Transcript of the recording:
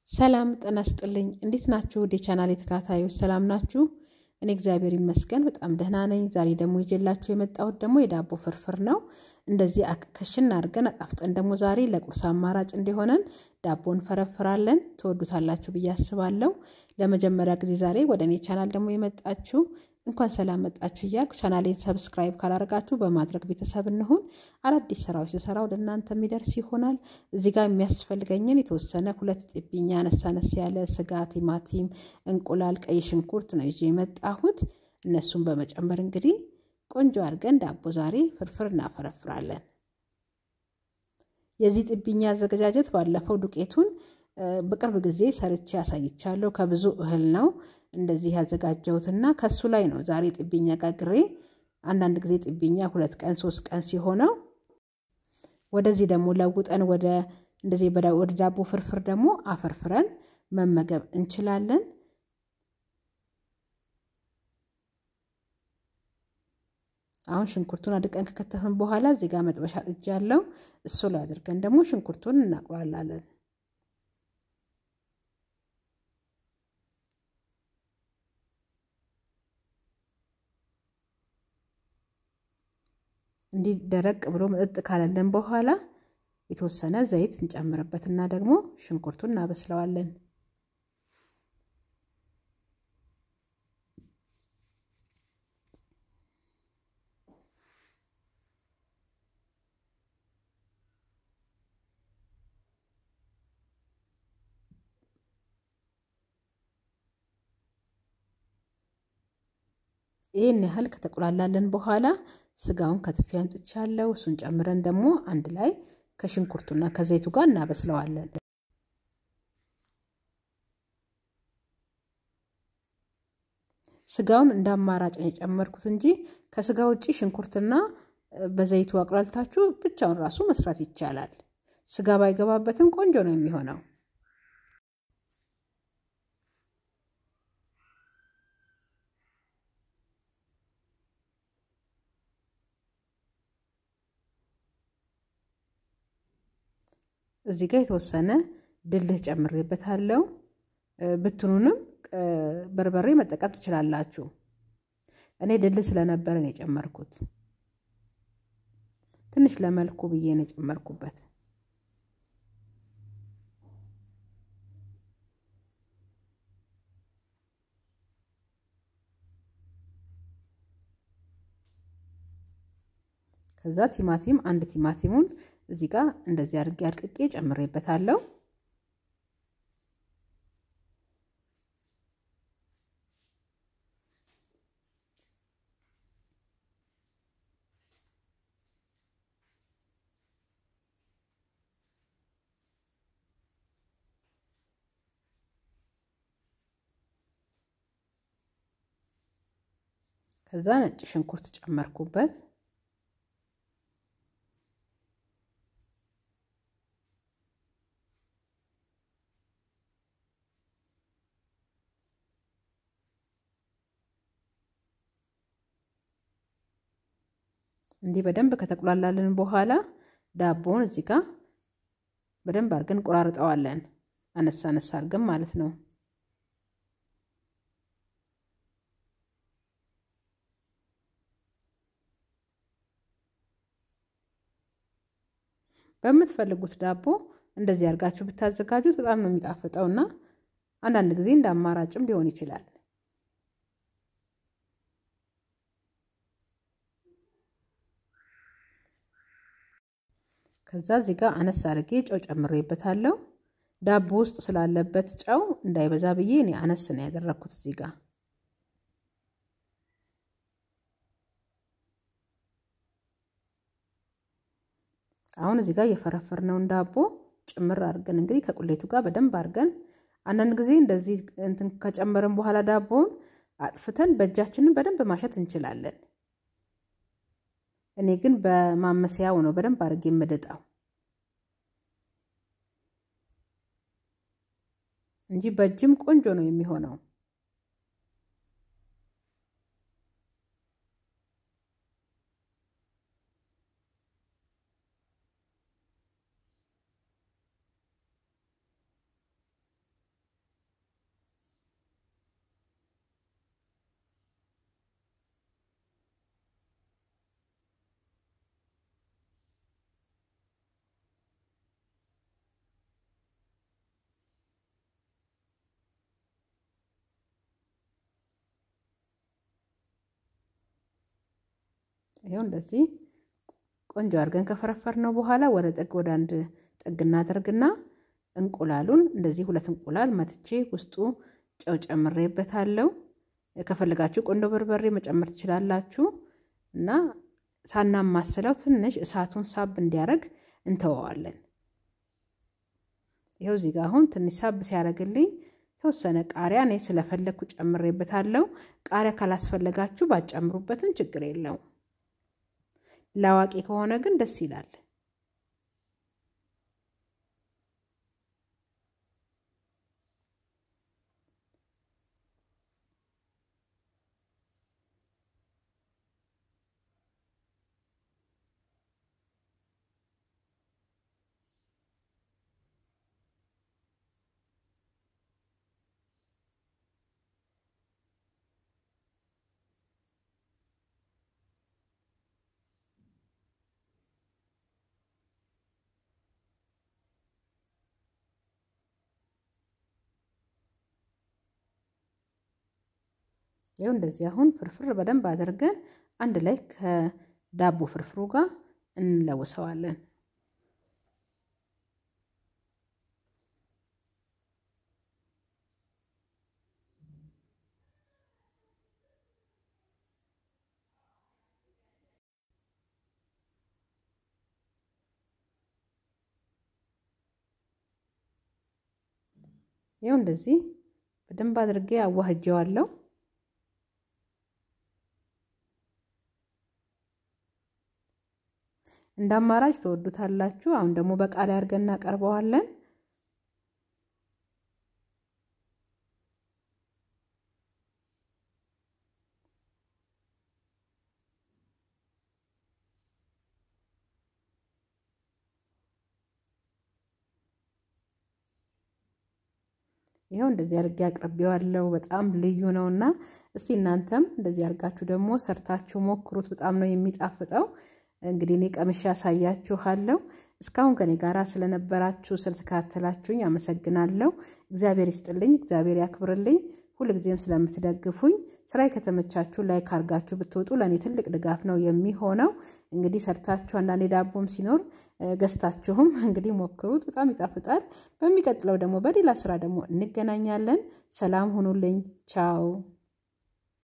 ሰላም ጤና ይስጥልኝ። እንዴት ናችሁ? ወደ ቻናል የተከታታዮች ሰላም ናችሁ? እኔ እግዚአብሔር ይመስገን በጣም ደህና ነኝ። ዛሬ ደግሞ ይዤላችሁ የመጣሁት ደግሞ የዳቦ ፍርፍር ነው። እንደዚህ ከሽን አድርገን አጣፍጠን ደግሞ ዛሬ ለቁርስ አማራጭ እንዲሆነን ዳቦ እንፈረፍራለን። ትወዱታላችሁ ብዬ አስባለሁ። ለመጀመሪያ ጊዜ ዛሬ ወደ እኔ ቻናል ደግሞ የመጣችሁ እንኳን ሰላም መጣችሁ እያልኩ ቻናሌን ሰብስክራይብ ካላደረጋችሁ በማድረግ ቤተሰብ እንሁን። አዳዲስ ስራዎች ስሰራ ወደ እናንተ የሚደርስ ይሆናል። እዚህ ጋር የሚያስፈልገኝን የተወሰነ ሁለት ጥብኛ አነስ አነስ ያለ ስጋ፣ ቲማቲም፣ እንቁላል፣ ቀይ ሽንኩርት ነው ይዤ የመጣሁት። እነሱን በመጨመር እንግዲህ ቆንጆ አድርገን ዳቦ ዛሬ ፍርፍር እናፈረፍራለን። የዚህ ጥብኛ አዘገጃጀት ባለፈው ዱቄቱን በቅርብ ጊዜ ሰርቼ ያሳይቻለሁ። ከብዙ እህል ነው እንደዚህ ያዘጋጀሁትና ከሱ ላይ ነው ዛሬ ጥብኛ ጋግሬ። አንዳንድ ጊዜ ጥብኛ ሁለት ቀን ሶስት ቀን ሲሆነው ወደዚህ ደግሞ ለውጠን ወደ እንደዚህ ወደ ዳቦ ፍርፍር ደግሞ አፈርፍረን መመገብ እንችላለን። አሁን ሽንኩርቱን አድቀን ከከተፍን በኋላ እዚህ ጋር መጥበሻ ጥጃ ያለው እሱ ላይ አድርገን ደግሞ ሽንኩርቱን እናቁላላለን። እንዲህ ደረቅ ብሎ መጠጥ ካለለን በኋላ የተወሰነ ዘይት እንጨምርበትና ደግሞ ሽንኩርቱን እናበስለዋለን። ይህን ያህል ከተቆላላለን በኋላ ስጋውን ከትፌ አምጥቻለሁ። እሱን ጨምረን ደግሞ አንድ ላይ ከሽንኩርቱና ከዘይቱ ጋር እናበስለዋለን። ስጋውን እንደ አማራጭ ነው የጨመርኩት እንጂ ከስጋ ውጭ ሽንኩርትና በዘይቱ አቁላልታችሁ ብቻውን ራሱ መስራት ይቻላል። ስጋ ባይገባበትም ቆንጆ ነው የሚሆነው። እዚህ ጋር የተወሰነ ድልህ ጨምሬበታለሁ። ብትኑንም በርበሬ መጠቀም ትችላላችሁ። እኔ ድልህ ስለነበረ ነው የጨመርኩት። ትንሽ ለመልኩ ብዬ ነው የጨመርኩበት። ከዛ ቲማቲም አንድ ቲማቲሙን እዚህ ጋር እንደዚህ አድርጌ አድቅቄ ጨምሬበታለሁ። ከዛ ነጭ ሽንኩርት ጨመርኩበት። እንዲህ በደንብ ከተቁላላልን በኋላ ዳቦውን እዚህ ጋር በደንብ አድርገን ቆራርጠዋለን። አነሳ አነሳ አድርገን ማለት ነው። በምትፈልጉት ዳቦ እንደዚህ አድርጋችሁ ብታዘጋጁት በጣም ነው የሚጣፍጠው እና አንዳንድ ጊዜ እንደ አማራጭም ሊሆን ይችላል። ከዛ እዚህ ጋር አነስ አድርጌ ጨው ጨምሬበታለሁ። ዳቦ ውስጥ ስላለበት ጨው እንዳይበዛ ብዬ እኔ አነስ ነው ያደረግኩት እዚህ ጋር። አሁን እዚህ ጋር የፈረፈርነውን ዳቦ ጭምር አድርገን እንግዲህ ከቁሌቱ ጋር በደንብ አድርገን አንዳንድ ጊዜ እንደዚህ እንትን ከጨመርን በኋላ ዳቦውን አጥፍተን በእጃችንን በደንብ ማሸት እንችላለን። እኔ ግን በማመሰያው ነው በደንብ አድርጌ የምድጣው እንጂ በእጅም ቆንጆ ነው የሚሆነው። ይኸው እንደዚህ ቆንጆ አድርገን ከፈረፈር ነው በኋላ ወደ ጥግ ወደ አንድ ጥግ እናደርግና እንቁላሉን እንደዚህ ሁለት እንቁላል መትቼ ውስጡ ጨው ጨምሬበታለሁ። ከፈለጋችሁ ቆንዶ በርበሬ መጨመር ትችላላችሁ። እና ሳናማስለው ትንሽ እሳቱን ሳብ እንዲያደርግ እንተወዋለን። ይኸው እዚህ ጋር አሁን ትንሽ ሳብ ሲያደርግልኝ የተወሰነ ቃሪያ እኔ ስለፈለግኩ ጨምሬበታለሁ። ቃሪያ ካላስፈለጋችሁ ባጨምሩበትን ችግር የለውም። ለአዋቂ ከሆነ ግን ደስ ይላል። ይኸው እንደዚህ አሁን ፍርፍር በደንብ አድርገን አንድ ላይ ከዳቦ ፍርፍሩ ጋር እንለውሰዋለን። ይኸው እንደዚህ በደንብ አድርጌ አዋህጀዋለሁ። እንደ አማራጭ ተወዱታላችሁ። አሁን ደግሞ በቃሪያ አድርገን እናቀርበዋለን። ይኸው እንደዚህ አድርጌ አቅርቤዋለሁ። በጣም ልዩ ነው እና እስቲ እናንተም እንደዚህ አድርጋችሁ ደግሞ ሰርታችሁ ሞክሩት። በጣም ነው የሚጣፍጠው። እንግዲህ እኔ ቀምሼ ያሳያችኋለሁ። እስካሁን ከኔ ጋር ስለነበራችሁ ስለተከታተላችሁኝ አመሰግናለሁ። እግዚአብሔር ይስጥልኝ፣ እግዚአብሔር ያክብርልኝ። ሁልጊዜም ስለምትደግፉኝ ስራዬ ከተመቻችሁ ላይክ አድርጋችሁ ብትወጡ ለእኔ ትልቅ ድጋፍ ነው የሚሆነው። እንግዲህ ሰርታችሁ አንዳንዴ ዳቦም ሲኖር ገዝታችሁም እንግዲህ ሞክሩት፣ በጣም ይጣፍጣል። በሚቀጥለው ደግሞ በሌላ ስራ ደግሞ እንገናኛለን። ሰላም ሁኑልኝ። ቻው